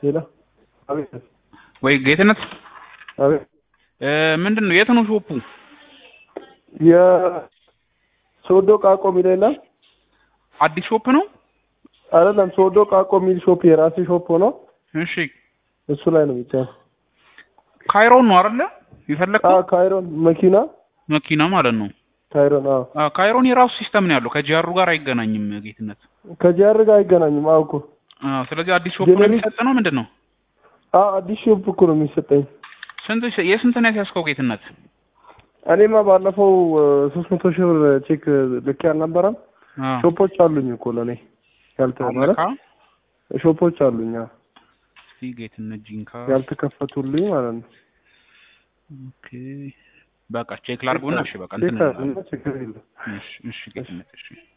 ሌላ አቤት ወይ ጌትነት አቤት እ ምንድን ነው የት ነው ሾፑ? የሶዶ ቃቆ የሚል የለም አዲስ ሾፕ ነው? አይደለም ሶዶ ቃቆ የሚል ሾፕ የራሴ ሾፕ ሆኖ እሺ እሱ ላይ ነው ብቻ ካይሮን ነው አይደለ? አ የፈለግከው ካይሮን መኪና መኪና ማለት ነው። ካይሮን አዎ አ ካይሮን የራሱ ሲስተም ነው ያለው ከጂአሩ ጋር አይገናኝም ጌትነት። ከጂአር ጋር አይገናኝም አዎ እኮ አ ስለዚህ አዲስ ሾፕ ነው ጄኔሪክ- የሚሰጥ ነው ምንድን ነው? አ አዲስ ሾፕ እኮ ነው የሚሰጠኝ ስንት የስንት ነው ያስያዝከው ጌትነት? እኔማ ባለፈው ሶስት መቶ ሺህ ብር ቼክ ልኬ አልነበረም አ ሾፖች አሉኝ እኮ ለእኔ ያልተ ማለት አለካ ሾፖች አሉኝ አዎ እስቲ ጌትነት ጂንካ ያልተከፈቱልኝ ማለት ነው ኦኬ በቃ ቼክ ላድርገውና እሺ በቃ እንትን ቼክ አድርግና ችግር የለም እሺ እሺ ጌትነት እሺ